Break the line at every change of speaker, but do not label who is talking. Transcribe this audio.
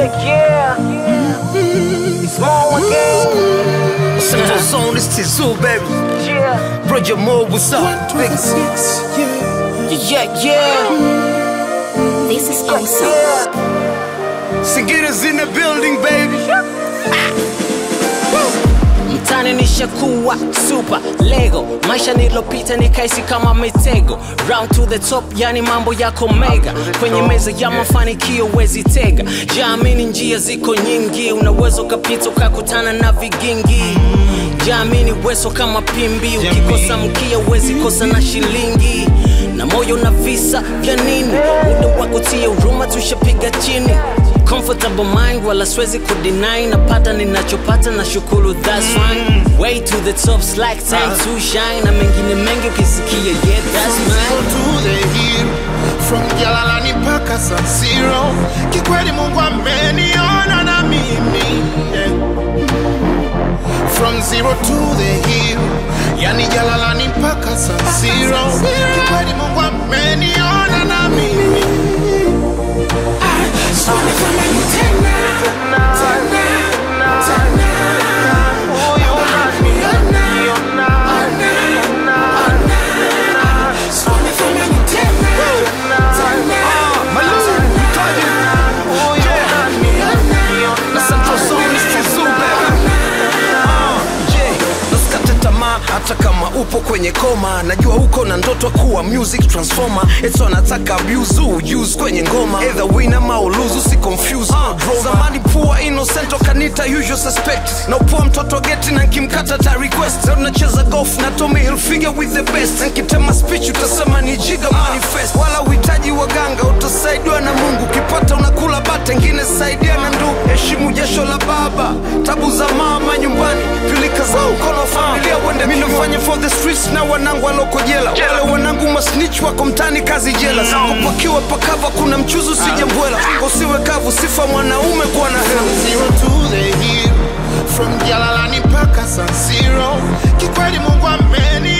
Yeah, yeah. It's more again.
Central Zone, this Tizu, baby.
Yeah.
Roger Moore, what's up? Niggas. Yeah, yeah.
This is awesome.
Yeah.
Singita's in the building, baby.
mtani nishakuwa super lego maisha nilopita nikaisi kama mitego round to the top yani mambo yako mega kwenye meza ya mafanikio wezi tega jaamini njia ziko nyingi unaweza ukapita ukakutana na vigingi jaamini weso kama pimbi ukikosa mkia uwezi kosa na shilingi na moyo na visa vya nini muda wa kutia huruma tushapiga chini comfortable mind wala siwezi kudeny napata ninachopata na shukuru that's fine way to the top slack time to shine na mengine mengi ukisikia yeah that's
Zero
mine
to the hill from Jalalani mpaka San Siro. Kikweli Mungu ameniona na mimi yeah. From zero to the hill, yani Jalalani mpaka San Siro. Kikweli Mungu ameniona na mimi Ah, so nifanya ni tena, tena, tena.
Huyu nani? Niona.
So nifanya ni tena, tena,
Huyu nani? Niona.
Central Zone, this Tizu, baby. Uh, yeah. Nasikate tamaa hata kama upo kwenye koma najua uko na ndoto kuwa music transformer eto anataka abuse use kwenye ngoma either win ama uluzu si confuse no drama. zamani pua innocent kanita usual suspect na upua mtoto geti na nkimkata ta request leo nacheza golf na Tommy Hilfiger with the best nkitema speech utasema ni jiga manifest wala uhitaji waganga utasaidiwa na Mungu ukipata unakula bata ngine saidia na ndugu heshimu jasho la baba tabu za mama nyumbani pilika za mkono wa familia uende mimi nafanya for the streets na wanangu waloko jela wale wanangu masnitch wako mtani kazi jela sikupakiwa pakava kuna mchuzi usijembwela usiwe kavu sifa mwanaume kuwa na hela
zero to the hill from Jalalani mpaka San Siro. Kikweli Mungu ameni